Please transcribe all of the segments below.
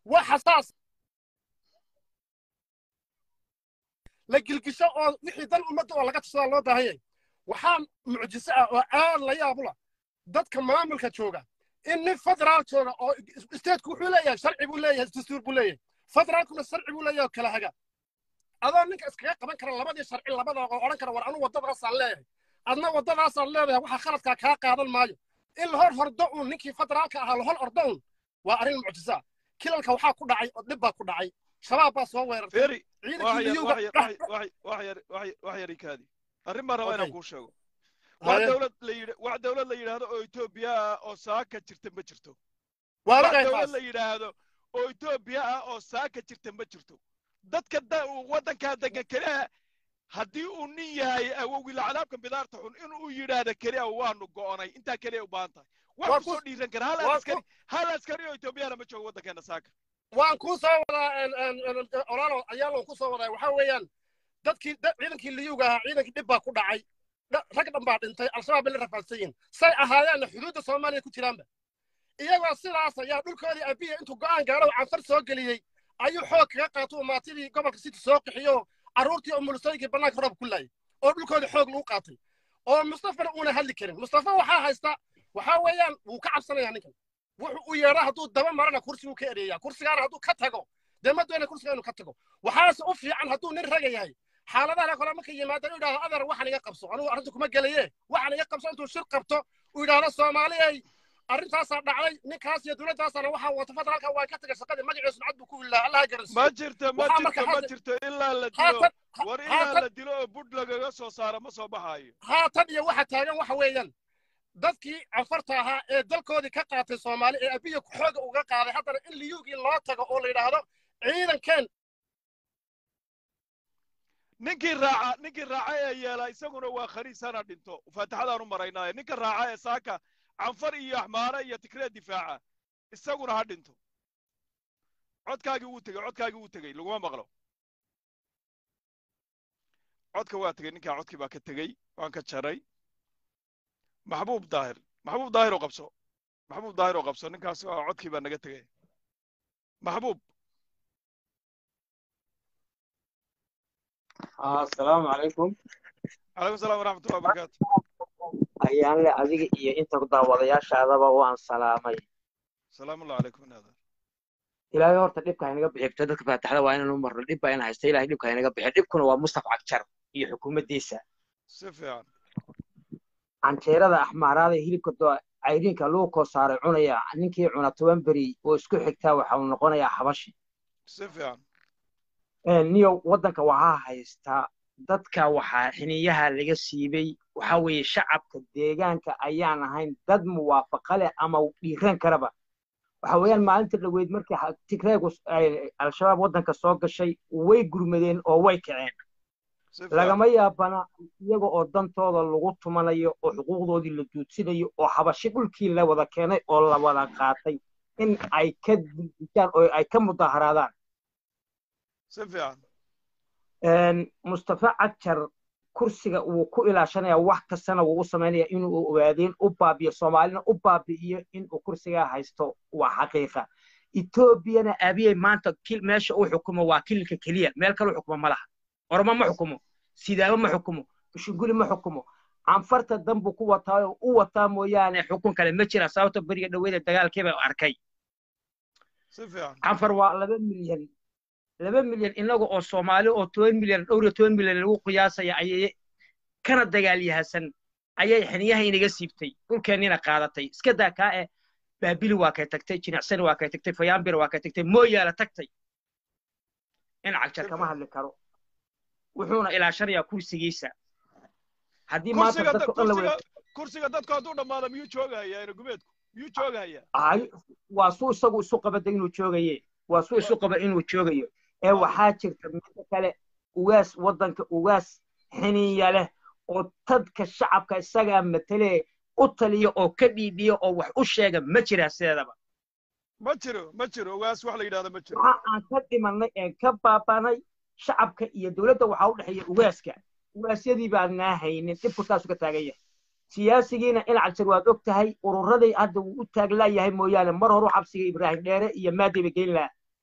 waa xasaas la gilgisho oo wixii dan ummadda oo laga tashadaa loo baahan yahay waxaa mucjiso ah oo aad la yaabula dadka maamulka jooga in nin federaal jooga oo stateku wuxuu leeyahay sharci buu leeyahay dastuur buu leeyahay federaalkuna sharci buu leeyahay oo kala haga adoo ninka iskaga qaban kara labadii sharci labada oo odhan kara war anu waddadaasaan leeyahay adna waddadaasaan leedahay waxa khaladkaa kaa qaadan maayo in la hor hordo uun ninkii federaalka ahaa la hor ordo uun waa arrin mucjisa kilalka waxaa ku dhacay oo dhib baa ku dhacay shabaab baa soo weerartay feri ciidankii liyuga wax yari kaadi arrin baan rabaa inaan Okay. kuu sheego wax Haye. dawlad la yidha wax dawlad la yidhaahdo oo etoobiya ah oo saaka jirta ma jirto waa wax laga dawlad taas la yidhaahdo oo etoobiya ah oo saaka jirta ma jirto dadka da waddankaa degan keliya haddii uu nin yahay awowgii lacadaabka bidaarta xun inuu yidhaahdo keliya waanu go'onay intaa keliya u baahan tahay Waa wax ku- kusoo dhiiran kara hal waa askari hal askari oo etoobiyana ma joogo waddankeena saaka waan kuu soo wadaa olaalo ayaalan ku soo wadaa waxaa weeyaan dadkii da- ciidankii liyuga ahaa ciidankii dhib baa ku dhacay dha- rag dhan baa dhintay al-shabaab bay la rafaadsan yihiin say ahaayeenna xuduudda soomaaliya ku jiraanba iyagoo sidaas ayaa dhulkoodii abiya intuu go'aan gaadho oo canfar soo geliyey ayuu xoog kaga qaato maatidii gobolka city soo qixiyo carruurtii oo mulusooyinkii bannaanka roob ku laayay oo dhulkoodii xoog lagu qaatay oo mustafana uuna hadli karin mustafa waxaa haysta waxaa weeyaan wuu ka cabsanayaa ninkan wuxuu u yeedhaa hadduu daba marana kursiguu ka ereeyaa kursigaana hadduu ka tago dee ma doona kursiga inuu ka tago waxaase u fiican hadduu nin raga yahay xaaladaha kale marka yimaadaan u yidhahdo adar waxaan iga qabso anugu arrinta kuma gelaye waxaan iga qabso intuu shir qabto uu yidhahdo soomaaliyay arrintaasaa dhacday ninkaas iyo dowladdaasana waxaa wata federaalka waa ka tagay shaqadii magaciisu nacad buu ku ilaa allaha garansiiyo ma jirto ma Waxaa marka jirto ma hadda- jirto ilaa la dilo haatan war ilaa haatan la dilo oo budh lagaga soo saaro ma soo baxaayo haatan iyo waxa taagan waxa weeyaan dadkii cafarta ahaa ee dalkoodii ka qaatay soomaali ee abiya xooga uga qaaday haddana in liyugii loo tago oo la yidhaahdo ciidankeen ninkii raaca ninkii raaca ee yeela isaguna waa khaniis hana dhinto faatixadaan u maraynaaye ninka raaca ee saaka canfar iyo axmaare iyo tigree difaaca isaguna ha dhinto codkaagii wuu tegey codkaagii wuu tegey laguma maqlo codka waa tegey ninkaa codkii baa ka tegey waan ka jaray maxbuub daahir maxbuub daahir oo qabso maxbuub daahir oo qabso ninkaas waa codkii baa naga tegey maxbuub asalaamu calaykum calaykum salaam waraxmatullahi wabarakaatu ayaan le adiga iyo inta daawadayaashaadaba waan salaamay salaamullahi calaykum naadir ilaahay horta dhibka haynaga bixibto dadka faataxda waa inaan u marno dhib baa ina haysta ilahay dhibka haynaga bixi dhibkuna waa mustaf cagjar iyo xukuumaddiisa si fiican canjeerada axmaaraada ee hilibka do cayriinka lagu koo saaray cunaya ninkii cuna toban beri oo isku xigtaa waxa uu noqonayaa xabashi si fiican niyo waddanka waxaa haystaa dadka waxaa xiniyaha laga siibay waxa weeye shacabka deegaanka ayaan ahayn dad muwaafaqa leh ama dhiiran karaba waxa weeyaan maalinta dhaweyd markii ha- tigreegu s- ay- al-shabaab waddanka soo gashay way gurmadeen oo way kaceen si fiican lagama yaabana iyaga oo dantooda lagu tumanayo oo xuquuqdoodii la duudsinayo oo xabashi dhulkii la wada keenay oo la wada qaatay in ay ka dildishaan oo ay ka mudaharaadaan si fiican mustafa cajar kursiga wuu ku ilaashanaya wax kastana wuu u samaynaya inuu ogaadeen u baabiyo soomaalina u baabi'iyo inuu kursigaa haysto waa xaqiiqa etoobiyana abiyey maanta kil- meesha uu xukumo waa kililka keliya meel kale u xukumo ma laha oromo ma xukumo sidaamo ma xukumo bushunguli ma xukumo canfarta dan buu ku wataa oo u wataa mooyaane xukun kale ma jira sababta beriga dhaweeda dagaalkiiba arkay si fiican canfar waa laba milyan laba milyan inaga oo soomaali oo toban milyan dhowr iyo toban milyan lagu qiyaasaya ayay kana dagaalyahasan ayay xiniyaha inaga siibtay dhulkeennina qaadatay iska daa kaa eh baabili waa kay tagtay jinicsani waa kay tagtay fayaambir waa kay tagtay mooyaala tagtay in cagjar kama hadli karo wuxuuna ilaashanayaa kursigiisa haddii maanta kursiga dadka dhan la wada kursiga kursiga dadku hadduu dhammaado miyuu joogahayaa inagumeedku miyuu joogahayaa Ay, waa suu isagu isu qabada inuu joogaye waa suu isu qaba inuu joogayo ee waxaa jirta midda kale ugaas waddanka ugaas xiniya leh oo dadka shacabka isagaa matale u taliya oo ka dhiidhiya oo wax u sheega ma jiraa sideedaba ma jiro ma jiro ogaas wax la yidhahdo ma jiro waxa aan ka dhimanay een ka baabanay shacabka iyo dowladda waxaa u dhexeeya ugaaska ugaasyadii baan naa haynin dhibku taasu ka taagan yahay siyaasigiina in cagjar waad og tahay ururadii hadda wuu u taaglaayahay mooyaane mar horu xabsiga ibraahim dheere iyo maadiba geyn lahaa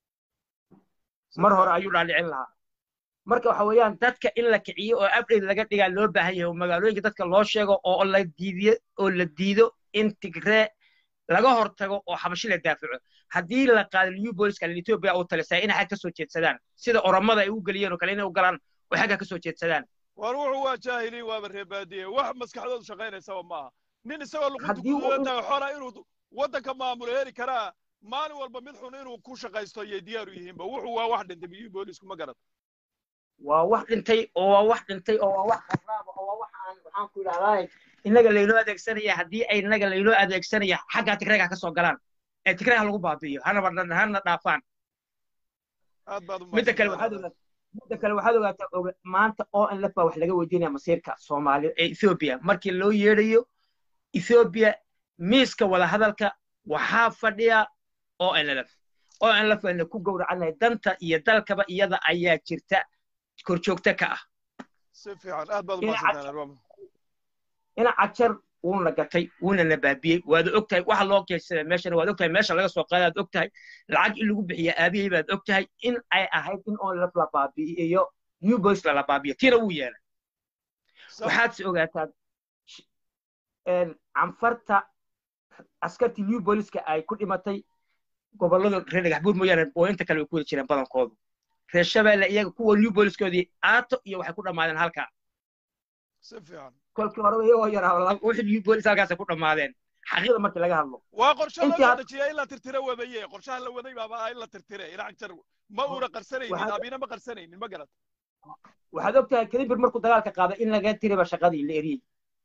mar hore ayuu dhaalicin lahaa marka waxa weeyaan dadka in la kiciyo oo update laga dhigaa loo baahan yahay oo magaalooyinka dadka loo sheego oo la diidiyo oo la diido in tigree laga hortago oo xabashi la daafaco haddii la qaado new booliska ethiopia uu talisay inay xag ka soo jeedsadaan sida oromada ay u geliyeen oo kale inay u galaan oo xagga ka soo jeedsadaan war wuxuu waa jaahiliin waaba reebaadiye wax maskaxdoodu shaqaynaysaba maaha nin isagoo luqunta Haddii uu- kudulantahay xola inuu waddanka maamulo heli karaa maalin walba mid xun inuu ku shaqaysto ayay diyaar u yihiinba wuxuu waa wax dhintay new boolisku ma garad waa wax dhintay oo waa wax dhintay oo waa wax kharaaba oo waa wax aan waxaan ku idhahdaa innaga laynoo adeegsanaya haddii ay innaga laynoo adeegsanaya xaggaa tigreega ka soo galaan ee tigreega lagu baabi'iyo hanaba hana dhaafaan aad baad u midda kale mahadsantahay. waxaad ogaataa midda kale waxaad ogaataa oga- maanta oo in laf baa wax laga weydiinaya masiirka soomaaliya ee ethiopia markii loo yeedhayo ethiopia miiska wadahadalka waxaa fadhiya oo nlf oo nlf ayna ku gowracanahay danta iyo dalkaba iyada ayaa jirta korjoogta ka ah si fiican aad baad u Ina mahadsantahay Arwama. ina cajar wuuna gatay wuuna na baabiyey waad ogtahay waxa loo geysada meeshana waad ogtahay meesha laga soo qaaday aad ogtahay lacag in lagu bixiya aabihii baad ogtahay in ay ahayd in oo laf la baabi'iyo new boys lala baabiyo tiina wuu yeelay Sa- waxaad si ogaataa sh- een, canfarta askartii new booliska ay ku dhimatay gobollada reer dhagaxbuur mooyaane booyinta kale way ku wada jireen badankoodu reer shabeelle iyaga kuwa new booliskoodii aato iyo waxay ku dhammaadeen halkaa si fiican kolkii horeba iyagoo yaraa wixii new boolis halkaasay ku dhammaadeen xaqiiqda markii laga hadlo waa qorshe loo Intii soo had- dejiyay in la tirtiro wadaye qorshaha la waday baaba ah in la tirtire inac jar ma uuna qarsanaynin Waxaad- abina ma qarsanaynin ma garad waxaad ogtahay kadibir markuu dagaalka qaaday in laga tiriba shaqadii la eriyey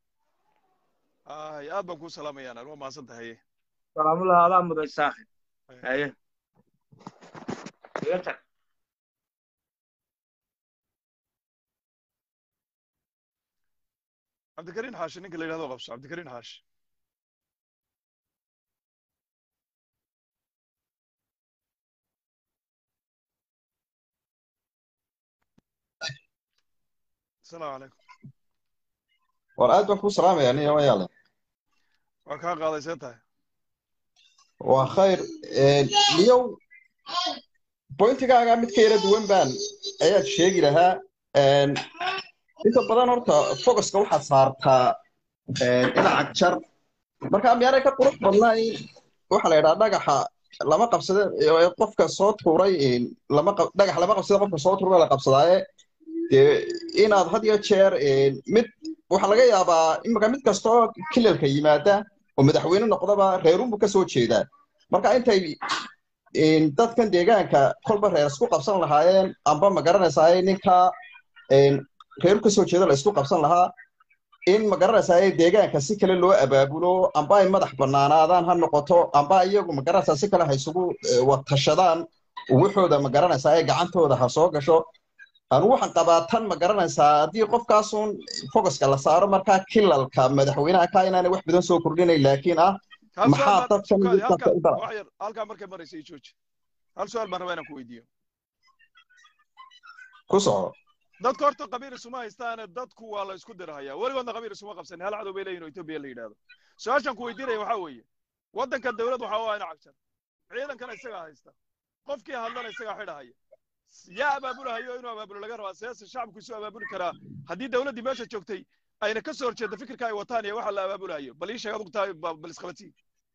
ay aad baan kuu salaamayaan waa mahadsan tahay salaamullah adaa muday saaxib haye iga tag cabdikariin xaashi ninka la yidhahdo qabso cabdikariin xaashi asalaamu calaykum war aad baan kuu salaamaya nin yaale waa kaa qaadaysee tahay waa khayr liyow bointigaaga mid ka yara duwan baan ayaad sheegi lahaa inta badan horta focuska waxaad saartaa dhinaca jar marka miyaanay ka qurux badnayn waxa la yidhaha dhagaxa lama qabsade ee qofka soo tuuray lama qab- dhagax lama qabsade qofka soo tuuray la qabsadaaye dee inaad had iyo jeer mid waxaa laga yaabaa imika mid kastoo kilalka yimaada oo madaxweyne noqdaba reerunbu ka soo jeedaa marka intay in dadkan deegaanka kolba reer isku qabsan lahaayeen amba ma garanaysaa ninka in reer ka soo jeeda la isku qabsan lahaa in ma garanaysaa deegaanka si kale loo abaabulo amba ay madax bannaanaadaan ha noqoto amba iyagu ma garanaysaa si kale ha isugu eh, watashadaan waxooda ma garanaysaa gacantooda ha soo gasho anu waxaan qabaa tan ma garanaysaa haddii qofkaasun focuska la saaro markaa kilalka madaxweynaha ka inaanay wax badan soo kordhinayn laakiin ah hal Maxaa su'aal baan- dadkan su'aal- dadka halkaa- u dara? wax yar halkaa markay maraysa ii jooji hal su'aal baan rabaa inaan ku weydiiyo ku soco dadka horta qabiil isuma haystaane dadku waa la isku dirhayaa weligoodna qabiil isuma qabsanin hal cadow bay leeyihin oo etoobiya la yidhaahdo su-aashaan ku weydiinaya waxaa weeye waddanka dawlad waxaa u ah ina cagjar ciidankana isagaa haysta qofkii hadlana isagaa xidhahaya yaa abaabulahayo inuu abaabulo laga rabaa siyaasa shacabku isu abaabuli karaa haddii dawladdii meesha joogtay ayna ka soo horjeedda fikirka ay wataan iyo waxa la abaabulahayo bal ii sheeg adugu tahay ba- bal isqabatii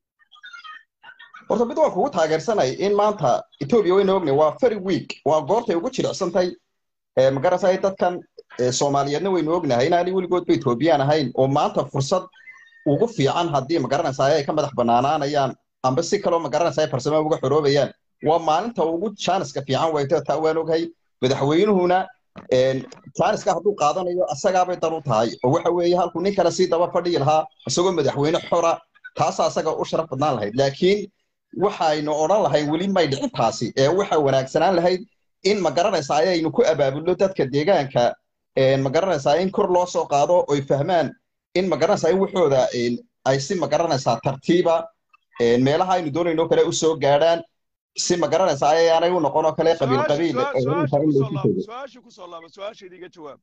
horta mid waan kugu taageersanay in maanta etoobiya wayna ognay waa very weak waa goortay ugu jilicsantay ee ma garanaysaa dadkan ee soomaaliyeedna waynu ognahay inaanay weligoodba etoobiyaan ahayn oo maanta fursad ugu fiican haddii ma garanaysaa ay ka madax bannaanaanayaan amba si kaloo ma garanaysaa farsamo uga xoroobayaan waa maalinta ugu jaaniska fiican wayto taa waan oghay madaxweynuhuna een, jaaniska hadduu qaadanayo asagaabay dan u tahay oo waxa weeye halkuu nin kale sii daba fadhiyi lahaa isagoo madaxweyne xora taasaa asaga u sharaf badnaan lahayd laakiin waxaynu odhan lahayn weli may dhicin taasi ee waxa wanaagsanaan lahayd in ma garanaysaa ayaynu ku abaabulno dadka deegaanka een, ma garanaysaa in kor loo soo qaado oy fahmaan in ma garanaysaa in waxooda een, ay si ma garanaysaa tartiiba een, meelaha aynu doonayno kale u soo gaadhaan si ma garanaysaa ayaanay u noqon oo kale qabiil qabiil Su-aasha- ee su-aasha in kusoo laysu laaba tego su-aasha kusoo laaba su-aasheeda iga jawaab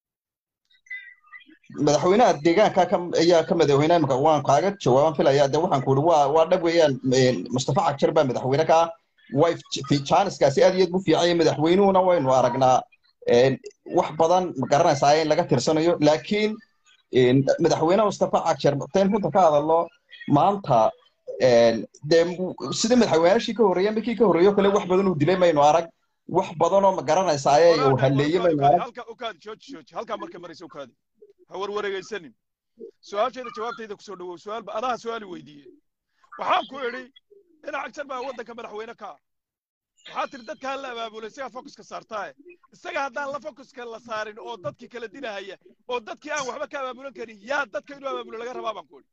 madaxweynaha deegaanka ka ayaa ka madaxweynaha imika waan kaaga jawaaban filaya de waxaan ku ihi waa waa dhab weeyaan een, mustafa cagjar baa madaxweyne ka ah way jaaniskaasi aad iyo aad bu fiican yahay madaxweynuhuna waynu aragnaa wax badan ma garanaysaa in laga tirsanayo laakiin madaxweyne mustafa cagjar tayn runta ka hadallo maanta dee sidii madaxweynaashii ka horreeya markii ka horreeyo kale wax badan uu dilay maynu arag wax badanoo ma garanaysaa uu halleeye maynu arag halka ukaadi jooji jooji halkaa marka maraysa ukaadi ha warwareegaysanin su-aashayda jawaabtayda kusoo dhawow su-aal adaha su-aali weydiiyey waxaan ku idhi ina cagjar baa waddanka madaxweyne ka ah waxaa tiri dadka hala abaabulay isagaa focuska saartaaye isaga haddaan la focuska la saarin oo dadkii kala dilahaya oo dadkii aan waxba ka abaabulan karin yaa dadka inuu abaabulo laga rabaa baan ku idhi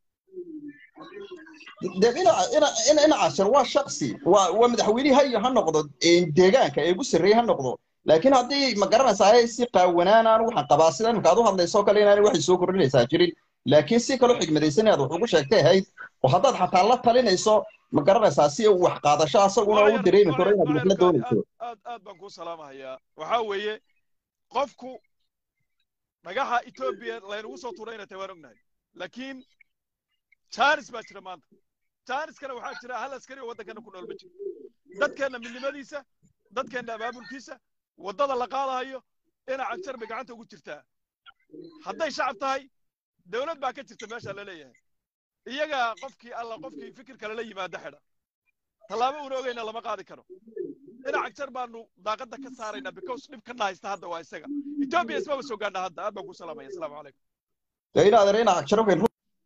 dee ina cashar waa shaksi waa waa madaxweynihii ha ha noqdo deegaanka ee ugu sarreeyey ha noqdo laakiin haddii ma garanaysaa si qaawanaanaan waxaan qabaa sida imika aad u hadlaysoo kale inaanay waxay soo kordhinaysaa jirin laakiin si kaloo xigmadaysan inaad wax ugu sheegtay ahayd oo haddaad xataa la talinayso ma garanaysaa si uu wax qaadasho asaguna u dareemi karo inaad wax la doonayso aad aad baan kuu salaamahayaa waxaa weeye qofku dhagaxa etoobiya laynagu soo tuuray inay tahay waan ognahay laakiin jaanis baa jira maanta jaaniskana waxaa jira hal askari oo waddankana ku nool ma jiro dadkeenna midnimadiisa dadkeenna abaabulkiisa waddada la qaadahayo ina cagjar bay gacanta ugu jirtaa hadday shacab tahay dawlad baa ka jirta meesha la leeyahay iyaga qofkii alla qofkii fikir kale la yimaada xidha tallaabo una ogeyna lama qaadi karo ina cagjar baanu daaqadda ka saaraynaa because dhibkana haysta hadda waa isaga etoobiya ismaba soo gaadha hadda aad baan ku salaamaya asalaamu calaykum dee inaad ina cagjar waxay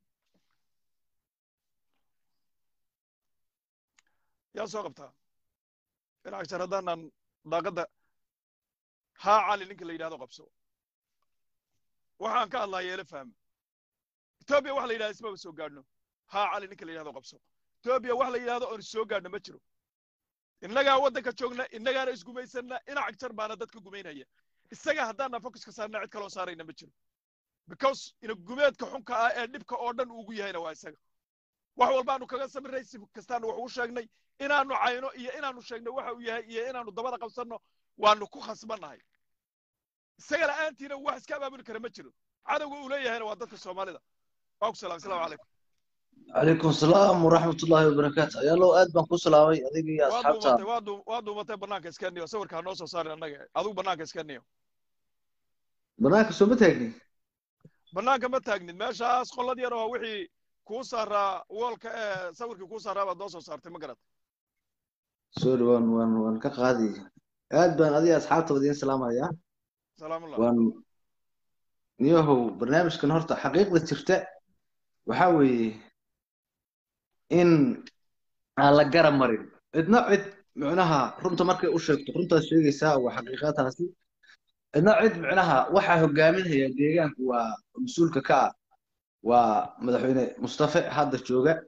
yaa soo qabtaa ina cagjar haddaanan daaqadda haa cali ninka la yidhahdo qabso waxaan ka hadlaa yeelo fahmo etoobiya wax la yidhahdo ismaba soo gaadhno haa cali ninka la yidhahdo qabso etoobiya wax la yidhahdo oon soo gaadhno ma jiro innagaa waddanka joogna innagaana isgumaysanna ina cagjar baana dadka gumaynaya isaga haddaana focuska saarna cid kaloo saarayna ma jiro because ina gumeedka xunka ah ee dhibka oo dhan ugu yahayna waa isaga wax walbaanu kaga samiray si kastaanu wax ugu sheegnay inaanu cayno iyo inaanu sheegno waxa uu yahay iyo inaanu dabada qabsanno waanu ku khasbannahay isaga la'aantiina wax iska abaabuli kara ma jiro cadowga uu leeyahayna waa dadka soomaalida waa ku salaam asalaamu calaykum عليكم السلام ورحمة الله وبركاته يا لو أد بان كسلاوي أديك يا waa أصحاب duumatay waa duu waa duumatay bannaanka iska niyo sawirka ha noo soo saarin annaga adigu bannaanka iska niyo بناك سو متاجني bannaanka ma taagnid meeshaas qolad yar oo wixii kuu saaraa woolka ee sawirkii kuu saaraa baad noo soo saartay ma garat سوري وان وان وان كقاضي أد بان أدي أصحاب تبدين سلام يا salaamullah وان نيوهو برنامج كان هرتا حقيقة ترتاء وحاوي إن على جرى مريض إدنا عد معناها رمت مركي أشرت رمت الشيء يساوي وحقيقاتها سي إدنا عد معناها وحا هجامين هي ديجان ومسؤول كا ومدحوين مصطفى هذا الجوجا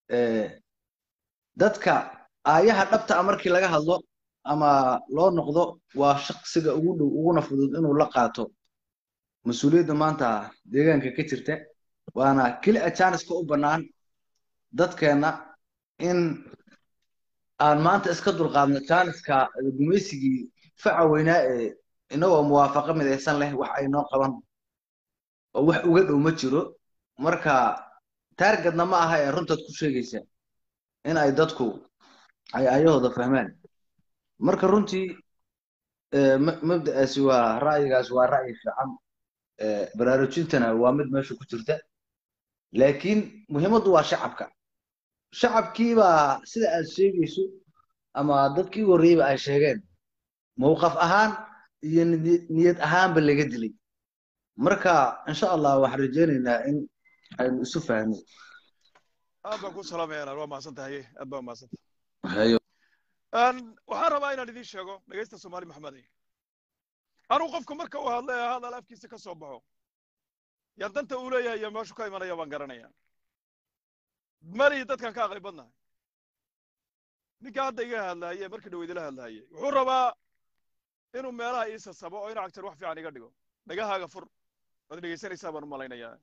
dadka aayaha dhabta ah markii laga hadlo ama loo noqdo waa shaqsiga ugu dhow uguna fudud inuu la qaato mas-uuliyadda maanta deegaanka ka jirta waana keli ajaniska u bannaan dadkeenna in aan maanta iska dulqaadno janiska gumaysigii faca weynaa ee inagoo muwaafaqo midaysan leh wax ay noo qaban oo wax uga dhow ma jiro marka taargetna ma aha ee runtaad ku sheegaysa in ay dadku ay ayahooda fahmaan marka runtii eh, ma- mabda'aasi waa ra'yigaas waa ra'yi fiican eh, baraarujintana waa mid meesha ku jirta laakiin muhiimaddu waa shacabka shacabkiibaa sida aad sheegayso ama dadkii horreeyba ay sheegeen mowqaf ahaan iyo niyad niyad ahaanba laga dilay marka insha allah waxaan rajaynaynaa in aynu isu fahno aad baan ku salaamaya waa mahadsan tahay aad baa mahadsan hayo waxaan rabaa inaan idiin sheego dhegaysta soomaali maxamedey anugu qofku marka uu hadla ee hadal afkiisa ka soo baxo yaa danta uu leeyahay iyo meeshu ka imanaya baan garanaya malihii dadkan ka aqli badnahay ninka hadda iga hadlaaye markii dhow idila hadlaaye wuxuu rabaa inuu meelaha ii sasabo oo ina cagtar wax fiican iga dhigo dhagahaaga fur waad dhegaysanaysaa baan u malaynayaa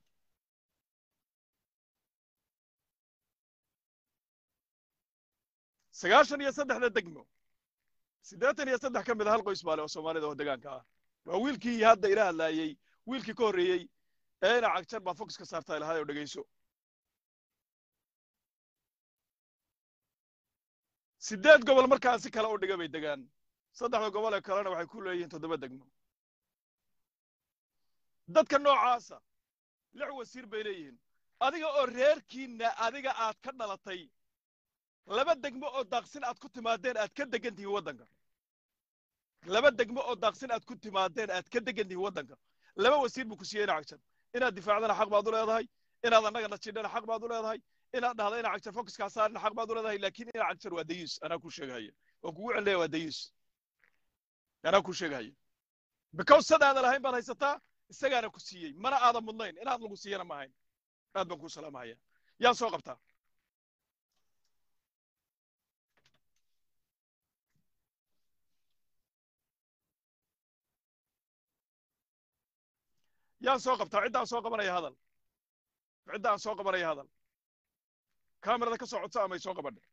sagaashan iyo saddexda degmo siddeetan iyo saddex ka mid a hal qoys baale oo soomaalida oo degaanka ah waa wiilkii hadda ila hadlaayey wiilkii ka horreeyey ee ina cagjar baad focuska saartaa ilahaday oo dhegayso siddeed gobol markaan si kale u dhiga bay degaan saddexda gobol ee kalena waxay ku leeyihiin toddoba degmo dadka noocaasa lix wasiir bay leeyihiin adiga oo reerkiinna adiga aad ka dhalatay laba degmo oo daaqsin aad ku timaadeen aad ka degan tihiin waddanka laba degmo oo daaqsin aad ku timaadeen aad ka degan tihiin waddanka laba wasiir buu ku siiyey ina cagjar inaad difaacdana xaq baad u leedahay inaad annagana jidhana xaq baad u leedahay inaad dhahda ina cagjar focuskaa saarina xaq baad u leedahay laakiin ina cagjar waa dayuus anaa ku sheegahaya oo kugu celleya waa dayuus anaa ku sheegahaya because sadaada lahayn baad haysataa isagaana ku siiyey mana aadan mudnayn inaad lagu siiyana ma ahayn aad baan kuu salaamahaya yaan soo qabtaa yaan soo qabtaa ciddaan soo qabanaya hadal ciddaan soo qabanaya hadal kaamirada ka soo codsa amay soo qabadhe